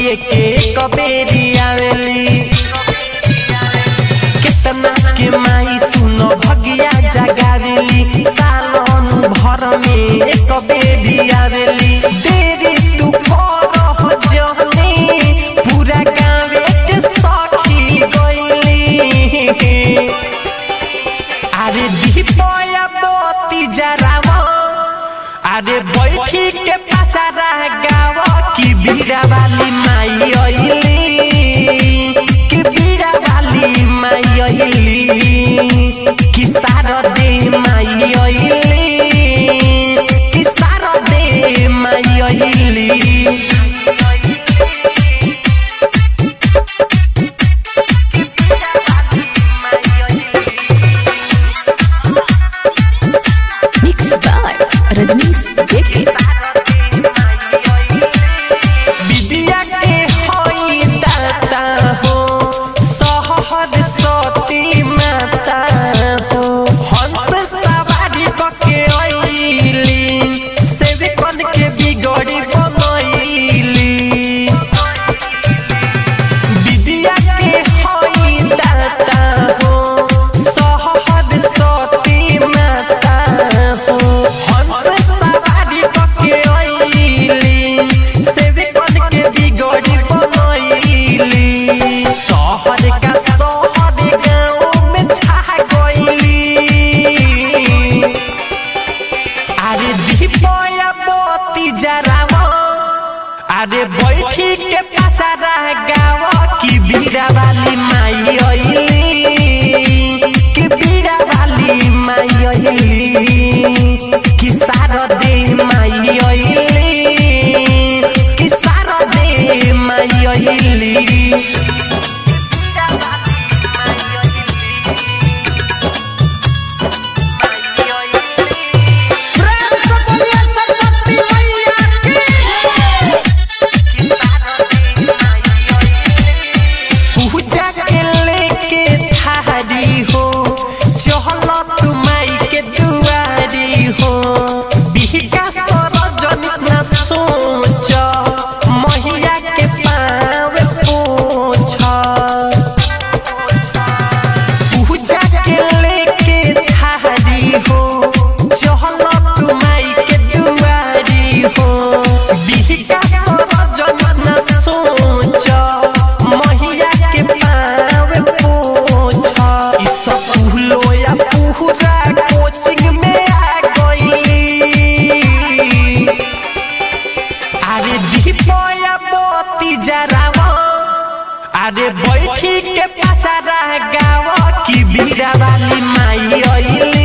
जिए के कबेरी आवेली केतना के माई सुनो भगिया जगावेली सालन भर में एक बेरी आवेली देरी तू करह जहनी पूरा गाँवे के सखी गइली अरे दीपया मोती जरावा अरे बैठी के पचारा गावा की बीड़ा वाली माई अइली कि बीड़ा वाली माई अइली कि सारा दे माई अइली कि सारा दे माई अइली Mixed by Rajnish JK. विद्या के होई दाता हो सहद सती माता हो हंस सवारी पके अइली सेवकन के बिगड़ी बनइली विद्या के होई दाता हो सहद सती माता हो हंस सवारी पके अइली सेवकन के बिगड़ी बनइली शहर का शहर गाँव में छा गइली अरे दीपया मोती जरावा अरे बैठी के पचारा गावा की बीड़ा वाली माई अइली कि बीड़ा वाली माई अइली कि सारा दे माई अइली कि सारा दे माई अइली प्रेम से बोलिए सरस्वती मैया की पूजा के लेके थारी हो चहल तू माई के दुआरी हो बिहका सरजनी न सोच महिया के पाँव पोछ पूजा के लेके थारी हो चहल तू माई के दुआरी हो बिहका सरजनी न सोच महिया के पाँव पोछ ई सब पुहलो या पुहरा कोचिंग में आ गइली अरे दीपया मोती जरावा अरे बैठी के पचारा गावा की बीड़ा वाली माई अइली